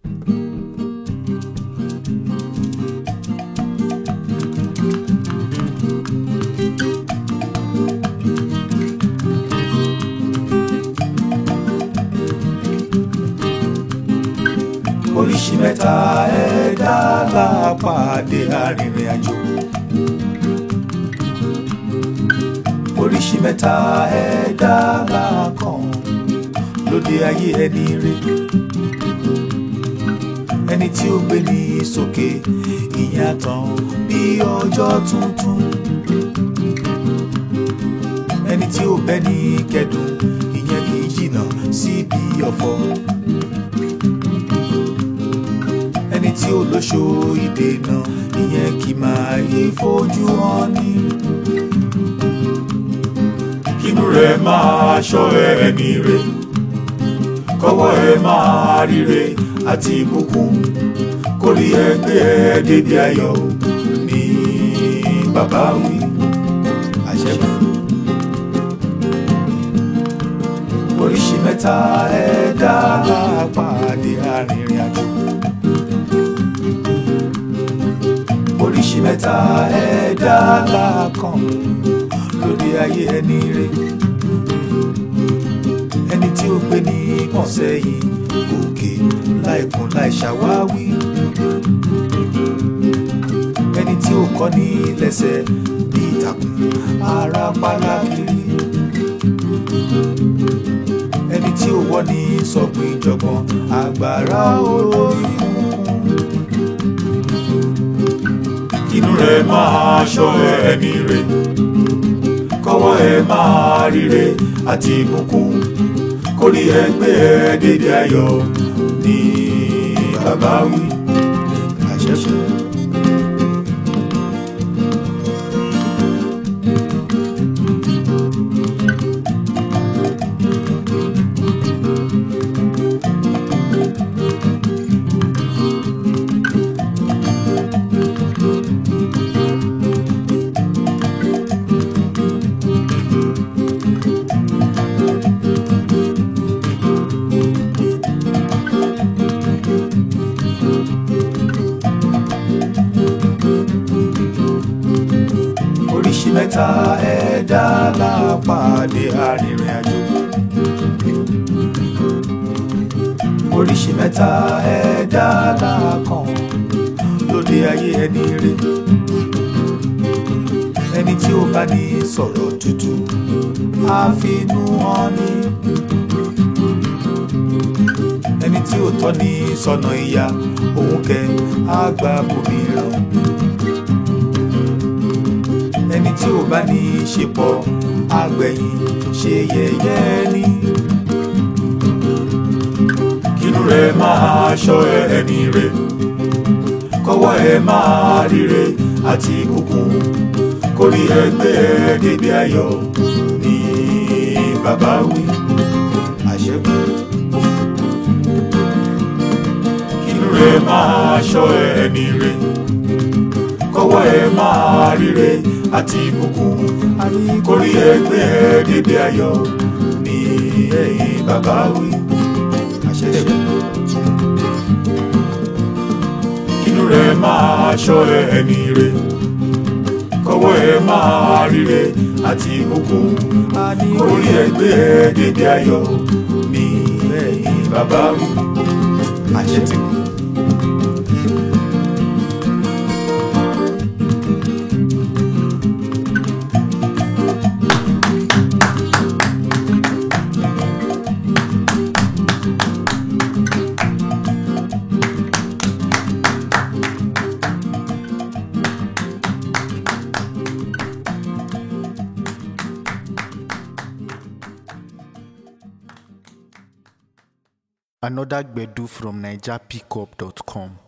oríṣi mẹ́ta ẹ̀dá lápàdé arìnrìn àjò. oríṣi mẹ́ta ẹ̀dá lákàn lóde ayé ẹni rè. ẹni tí ó gbé ní sókè ìyẹn àtàn bí ọjọ́ tuntun. ẹni tí ó bẹ́ ní kẹ́dùn ìyẹn kì í jìnnà síbi ọ̀fọ̀. ẹni tí ó lóṣó ìdènà ìyẹn kì máa yí fojú hàn ní. kínú rẹ̀ máa ṣọ́ ẹni rẹ̀ kọ́wọ́ ẹ máa ríre àti ìbùkún kórí ẹgbẹ́ ẹ débi ayọ̀ ní bàbá wí àṣẹ́gun. oríṣi mẹ́ta ẹ̀dá lápàdé arìnrìn àjò. oríṣi mẹ́ta ẹ̀dá lákàn lórí ayé ẹni rè ẹni tí ó gbé ní pọ̀nsẹ́yìn òkè láìkún láì ṣàwáwí ẹni tí ó kọ́ ní lẹ́sẹ̀ bí ìtàkùn ara pálá kiri ẹni tí ó wọ́ ní sọ̀gbìn ìjọ̀gbọ̀n àgbàrá olórí kúnkún inú rẹ̀ máa ṣọ́ ẹni rẹ̀ kọ́wọ́ ẹ máa ríre àti ìbùkún kórí ẹgbẹ́ ẹ dédé ayọ̀ ní bàbá wí àṣẹṣe. oríṣi mẹ́ta ẹ̀dá lápàdé arìnrìn àjò. oríṣi mẹ́ta ẹ̀dá lákàn lóde ayé ẹni rè. ẹni tí ó bá ní sọ̀rọ̀ tútù àfinú hàn ní. ẹni tí ó tọ́ ní sọ̀nà ìyá òun kẹ́ àgbà bòmíràn ẹni tí ò bá ní í ṣe pọ̀ àgbẹ̀yìn ṣe yẹ̀yẹ́ ni. kínú rẹ̀ máa ṣọ́ ẹni rẹ̀ kọ́wọ́ ẹ máa ríre àti ìbùkún kórí ẹgbẹ́ ẹ débi ayọ̀ ní bàbá wí àṣẹ́kù. kínú rẹ̀ máa ṣọ́ ẹni rẹ̀ kọ́wọ́ ẹ máa ríre àti ìbùkún kórí ẹgbẹ́ ẹ débi ayọ̀ ní ẹ̀yìn bàbá wí àṣẹṣẹ. inú rẹ̀ máa ṣọ́ ẹni rẹ̀ kọ́wọ́ ẹ máa ríre àti ìbùkún kórí ẹgbẹ́ ẹ débi ayọ̀ ní ẹ̀yìn bàbá wí àṣẹ ti kú. Another Gbedu from NigerPickup.com.